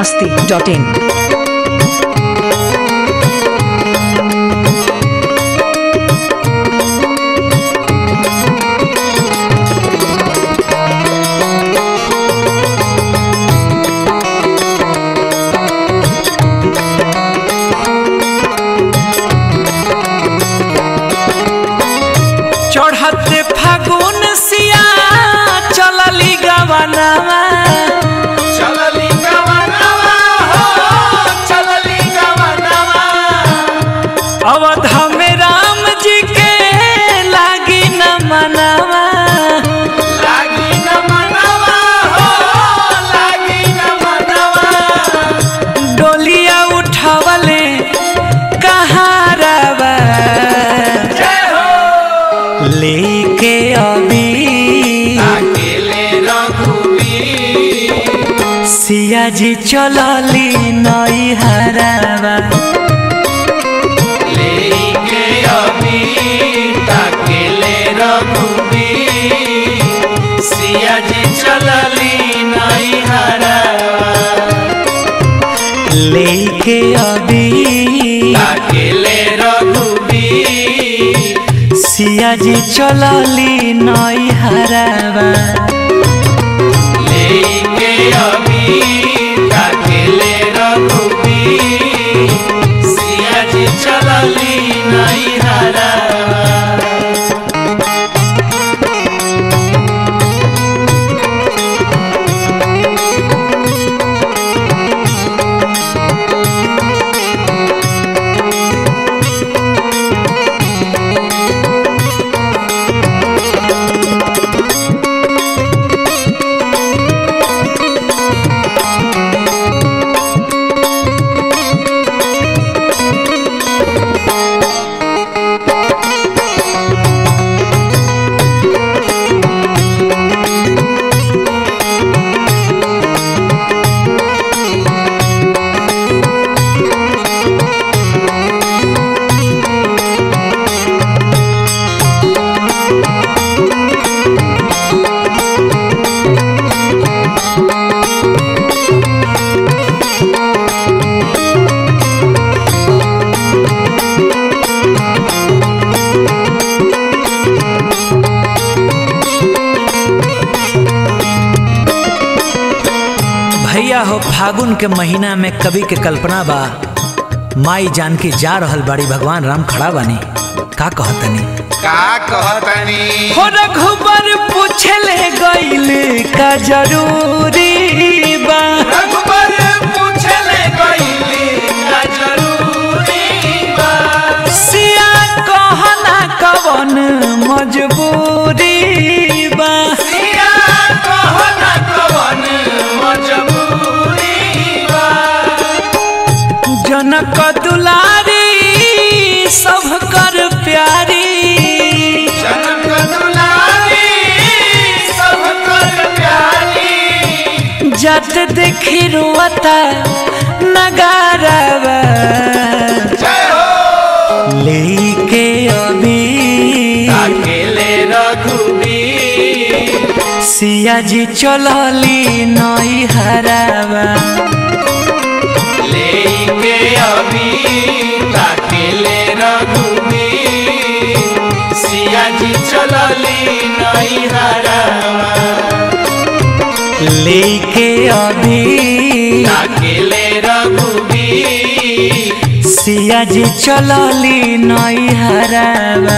masti.in. चढ़ते फागुन सिया चलली गवनवा चलली गवनवा हो चलली गवनवा अवध में राम जी के लागी न मनवा लागी न मनवा हो लागी न मनवा डोलिया उठावले कहारवा जय हो लेके अभी अकेले रघुवीर सिया जी चलली नई हरावा लेके अभी अकेले रघुवीर सिया जी चलली नई हरावा लेके अभी अकेले रघुवीर सिया जी चलली नई हरावा लेके अभी अकेले रघुवीर सिया जी चलली नई हरावा भैया हो फागुन के महीना में कवि के कल्पना बा माई जान के जा रहल बाड़ी भगवान राम खड़ा बानी का कहतनी का कहतनी हो रघुबर पूछले गईले का जरूरी बा रघुबर पूछले गईले का जरूरी बा सिया कहना कवन मजबूरी बा सिया कहना कवन मजबूरी बा जनक दुलारी सब कर प्यारी जनक दुलारी सब कर प्यारी जत देखी रुअता नगारवा जय हो लेके अभी अकेले रघुवीर सिया जी चलली नई हरावा लेके अभी अकेले रघुवीर सिया जी चलली नई हरावा लेके अभी अकेले रघुवीर सिया जी चलली नई हरावा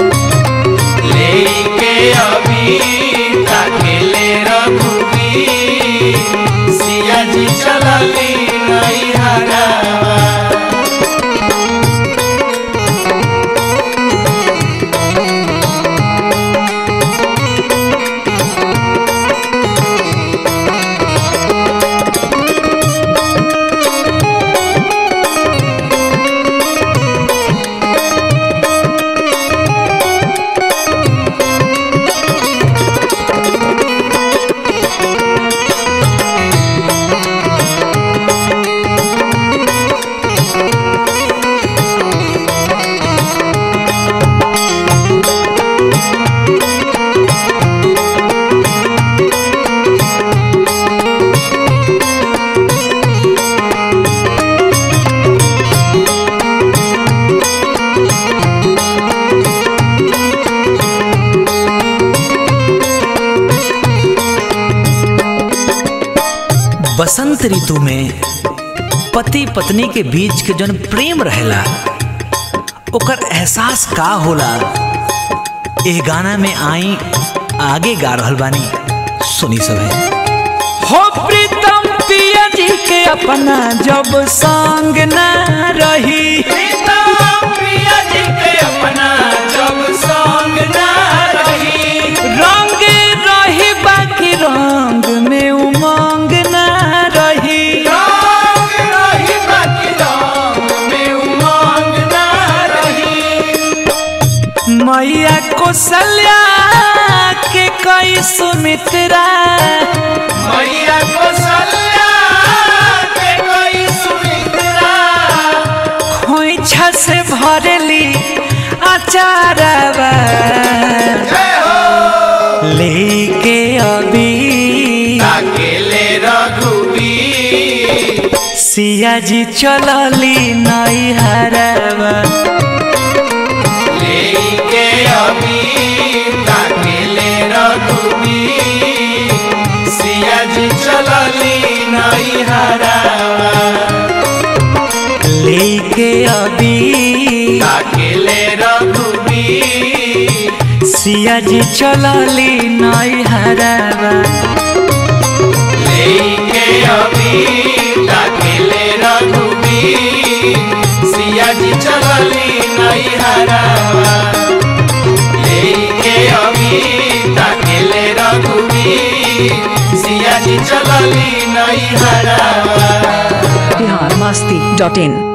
लेके अभी अकेले रघुवीर सिया जी चलली नई हरावा बसंत ऋतु में पति पत्नी के बीच के जौन प्रेम रहेला ओकर एहसास का होला एह गाना में आई आगे गा रहल बानी सुनी सभे हो प्रीतम पिया जी के अपना जब संग ना रही प्रिया जी के अपना जब संग ना रही रंग रही बाकी रंग में उमंग ना रही रंग रही बाकी रंग में उमंग ना रही मैया कौशल्या के कई सुमित्रा मैया कौशल्या के कोई सुमित्रा खोइछा से भरली अचारवा जय हो लेके अभी अकेले रघुबीर सिया जी चलली नैहरवा लेके अभी अकेले रघुबीर सिया जी चलली नहीं हरावा लेके अभी अकेले रघुबीर सिया जी चलली नैहरवा लेके अभी अकेले रघुबीर सिया जी चलली नहीं हरावा लेके अभी अकेले रघुबीर सिया जी चलली नहीं हरावा biharmasti.in